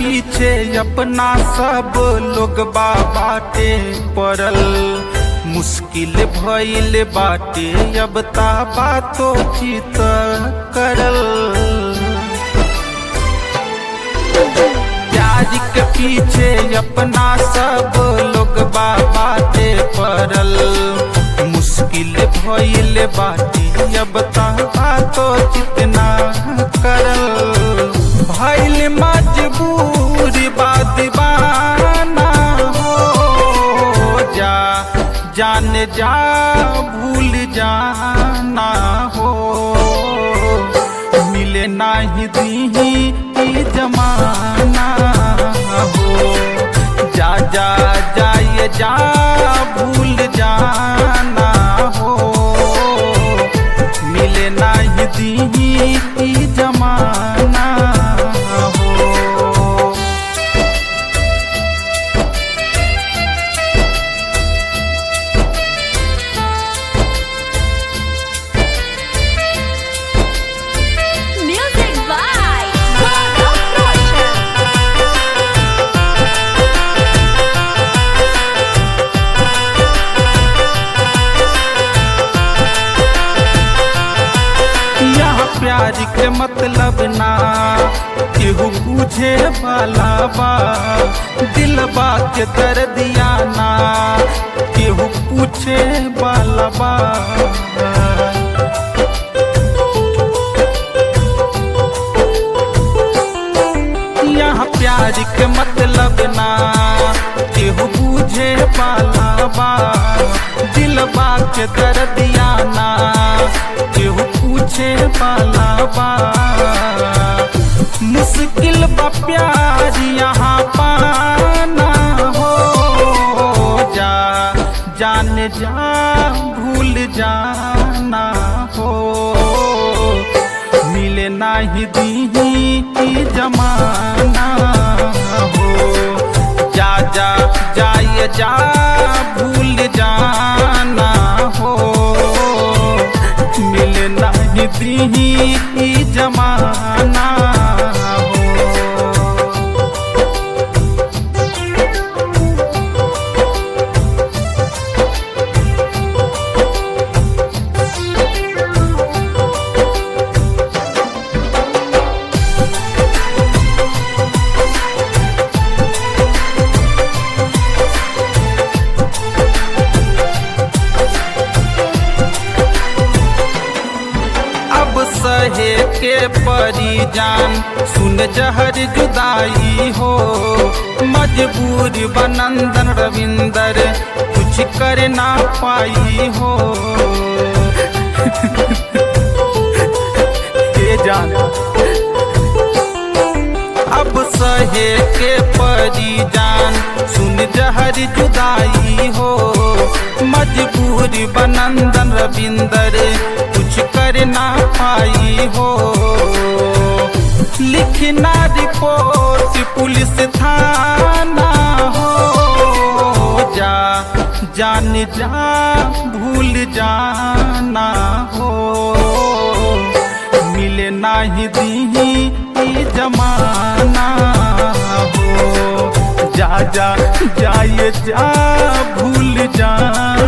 पीछे अपना सब लोग बाटे पड़ल मुश्किल भइल बाटे अब ता बातो चित करल प्यार के पीछे अपना सब लोग बाटे पड़ल मुश्किल भइल बाटे अब ता बातो चितना करल भइल मजबूर बा दीवाना हो जा जान जा भूल जाना हो मिले नाही दीही ई जमाना हो जा जा जाए जा भूल जाना हो मिले नाही दीही ई जमाना हो Music by Gaurav Roshan. यहाँ प्यार के मतलब ना केहू पूछे वाला बा दिलबा के दर्दिया ना केहू पूछे वाला बा यहाँ प्यार के मतलब ना केहू पूछे वाला बा दिलबा के दर्दिया ना केहू पूछे वाला बा मुश्किल बा प्यार यहाँ पाना हो जा जान जा भूल जाना हो मिले नाही दीही ई जमाना हो जा जा जाए जा भूल जाना हो मिले नाही दीही ई जमाना हो अब सहे के परी जान सुन जहर जुदाई हो मजबूर बनंदन रविंदर कुछ कर ना पाई हो के जान अब सहे के परी जान सुन जहर जुदाई हो मजबूर बनंदन रविंदर कुछ कर ना पाई हो लिखना रिपोर्ट पुलिस थाना हो जा जान जा भूल जाना हो मिले नाही दीही ई जमाना हो जा जा जाए जा भूल जाना